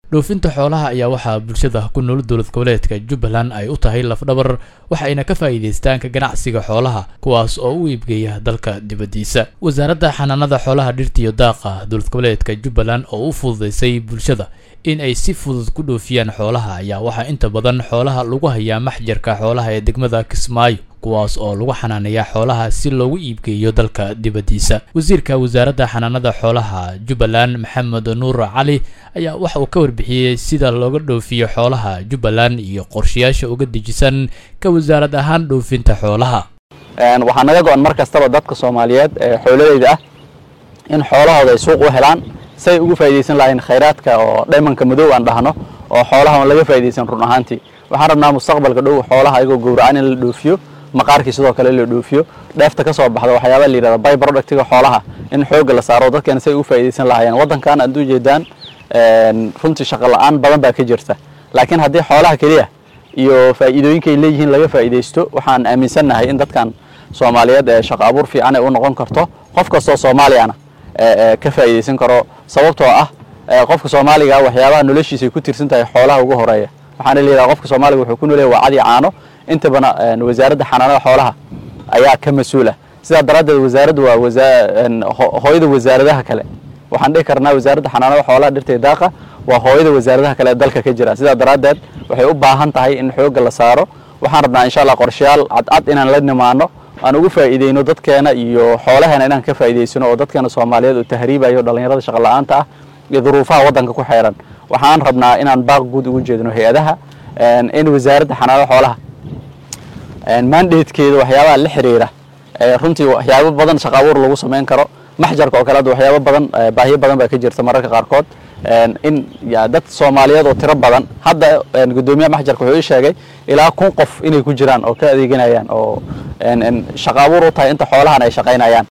dhoofinta xoolaha ayaa waxaa bulshada ku nool dowlad goboleedka jubbaland ay u tahay lafdhabar waxayna ka faa'iidaystaan ka ganacsiga xoolaha kuwaas oo u iibgeeya dalka dibaddiisa wasaaradda xanaanada xoolaha dhirta iyo daaqa dowlad goboleedka jubbaland oo u fududaysay bulshada in ay si fudud ku dhoofiyaan xoolaha ayaa waxaa inta badan xoolaha lagu hayaa maxjarka xoolaha ee degmada kismaayo kuwaas oo lagu xanaaneeyaa xoolaha si loogu iibgeeyo dalka dibaddiisa wasiirka wasaaradda xanaanada xoolaha jubbaland maxamed nuur cali ayaa waxa uu ka warbixiyey sida looga dhoofiyo xoolaha jubbaland iyo qorshayaasha uga dejisan ka wasaarad ahaan dhoofinta xoolaha waxaa naga go-an mar kastaba dadka soomaaliyeed ee xoololeyda ah in xoolahooda ay suuq u helaan say ugu faa'iidaysan lahayn khayraadka oo dhaymanka madow aan dhahno oo xoolaha on laga faa'iidaysan run ahaantii waxaan rabnaa mustaqbalka dhow xoolaha ayagoo gowracan in la dhoofiyo maqaarkii sidoo kale la dhoofiyo dheefta ka soo baxda waxyaabaa la yidhahda by productiga xoolaha in xoogga la saaro dadkeena say ugu faa'iidaysan lahaayeen waddankan aad ujeedaan runtii shaqo la-aan badan baa ka jirta laakiin haddii xoolaha keliya iyo faa'iidooyinkay leeyihiin laga faa'iidaysto waxaan aaminsannahay in dadkan soomaaliyeed ee shaqo abuur fiican ay u noqon karto qof kastoo soomaaliyana ka faa'iidaysan karo sababtoo ah qofka soomaaliga waxyaabaha noloshiisa ay ku tirsan tahay xoolaha ugu horeeya waxaana la yidhaha qofka soomaaliga wuxuu ku noolyahay waa cadi caano intabana wasaaradda xanaanada xoolaha ayaa ka mas-uula sidaa daraaddeed wasaaraddu waa hooyada wasaaradaha kale waxaan dhihi karnaa wasaaradda xanaanada xoolaha dhirta daaqa waa hooyada wasaaradaha kale ee dalka ka jira sidaa daraaddeed waxay u baahan tahay in xoogga la saaro waxaan rabnaa insha allah qorshayaal cadcad inaan la nimaano aan ugu faa'iideyno dadkeena iyo xoolaheena inaan ka faa'iidaysano oo dadkeena soomaaliyeed oo tahriibayo dhallinyarada shaqa la-aanta ah iyo duruufaha waddanka ku xeeran waxaan rabnaa inaan baaq guud ugu jeedino hay-adaha in wasaaradda xanaanada xoolaha mandatekeeda waxyaabaha la xiriira runtii waxyaabo badan shaqa abuur lagu samayn karo maxjarka oo kale hadda waxyaabo badan baahiyo badan baa ka jirta mararka qaarkood in dad soomaaliyeed oo tiro badan hadda guddoomiyaha maxjarka wuxuu ii sheegay ilaa kun qof inay ku jiraan oo ka adeeganayaan oo shaqa abuur u tahay inta xoolahan ay shaqaynayaan